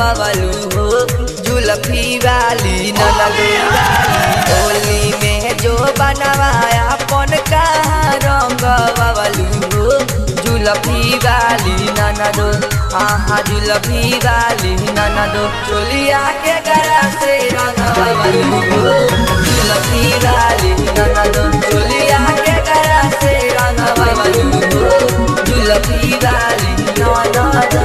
बबलू हो जुलफी वाली ननदो होली में जो बनवाया अपन का रंग बबलू हो जुलफी वाली ननदो आहा जुलफी वाली ननदो चोलिया के गरा से रंग बबलू हो जुलफी वाली ननदो चोलिया के गरा से रंग बबलू हो जुलफी वाली ननदो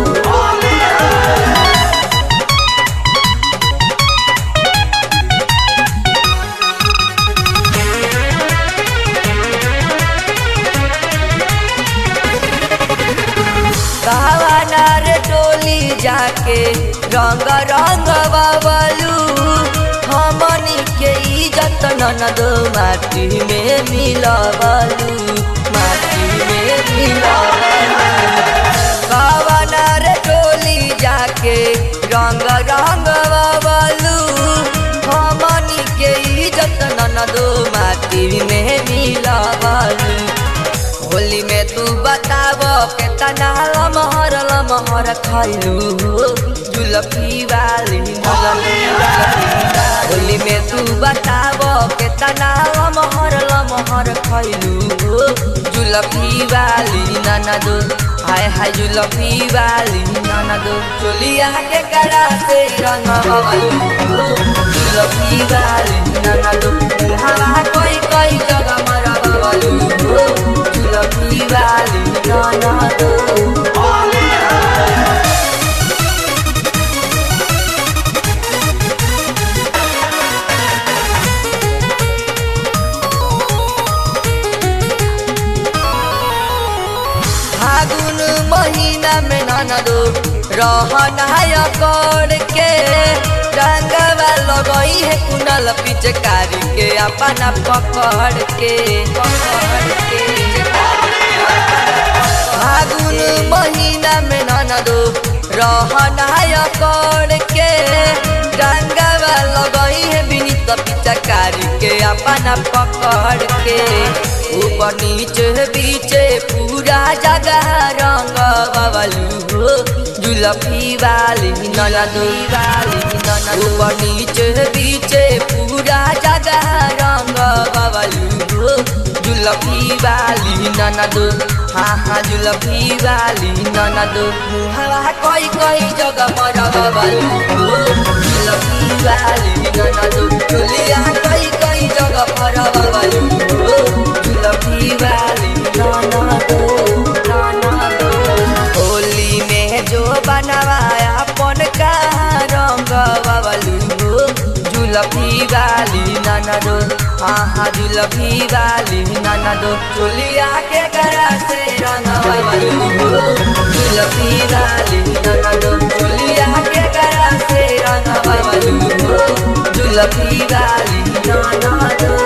भावनार टोली जाके रंग रंग बबलू हमनी के इज्जत ननदो माटी में मिलबलू माटी में मिलबलू भावनार टोली जाके रंग रंग बबलू हमनी के इज्जत ननदो माटी में मिलबलू होली में तू बताब केतना लमहर लमहर खैलू जुलफी वाली होली में तू बताब केतना लमहर लमहर खैलू जुलफी वाली नाना दो हाय हाय जुलफी वाली नाना दो चोलिया के करा से रंग जुलफी वाली नाना दो हवा कोई कोई जगह मरा बबलू जुलफी वाली नाना दो फागुन महीना में ननदो रहनाय कर के रंगवा लगई है कुनल पिचकारी के अपना पकड़ के पकड़ के फागुन महीना में ननदो रहनाय कर के रंगवा लगई है बिनित पिचकारी के अपना पकड़ के ऊपर नीचे बीचे पूरा जगह रंग बबलू हो जुलफी वाली ननदो वाली ननदो ऊपर नीचे बीचे पूरा जगह रंग बबलू हो जुलफी वाली ननदो हाँ हाँ जुलफी वाली ननदो हवा कोई कोई जगह मर बबलू हो जुलफी वाली ननदो चुलिया कोई कोई जगह पर बबलू हो जुलफी वाली ननदो ननदो होली में जो बनवाया अपन का रंग बबलू हो जुलफी वाली ननदो आहा जुलफी वाली ननदो चोलिया के गरा से रंग बबलू हो जुलफी वाली ननदो चोलिया के गरा से रंग बबलू हो जुलफी वाली ननदो